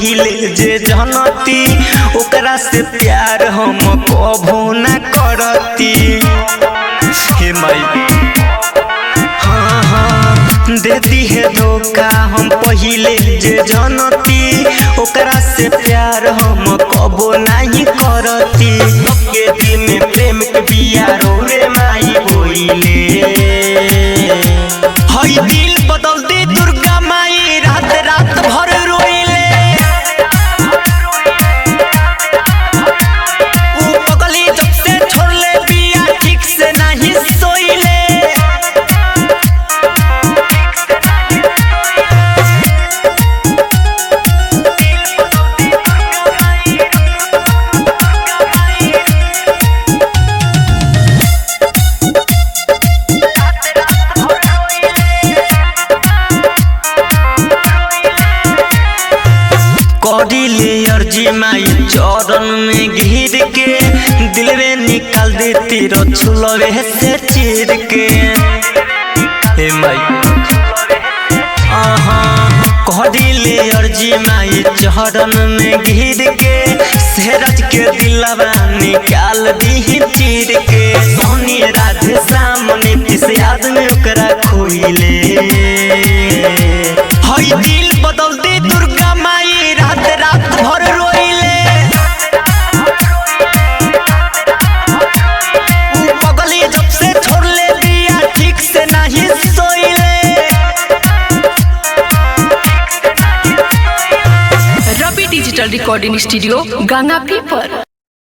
पहिले जे जनती ओकरा से प्यार हम कभो न करती हे माई हाँ हाँ देती है धोखा हम पहिले जे जनती ओकरा से प्यार हम कबो नहीं करती सबके दिल में प्रेम के बिया रोवे माई बोइले हई दिल बदल दे दुर्गा माई रात रात भर रोइले ऊ पगली जब से छोड़ले बिया ठीक से नहीं सोइले करिले अर्जी माई चरण में घिर के दिल में निकाल देती रछुलवे से चीर के हे माई आहा करिले अर्जी माई चरण में घिर के सेरज के दिलवा निकाल दी चीर के सोनी राधे सामने पिस आदमी ओकरा खोइले हई दिल बदल दे दुर्गा माई रात रात भर रोइले ऊ पगली जब से छोड़ले बिया ठीक से नहीं सोइले Ravi digital recording studio Ganga पीपर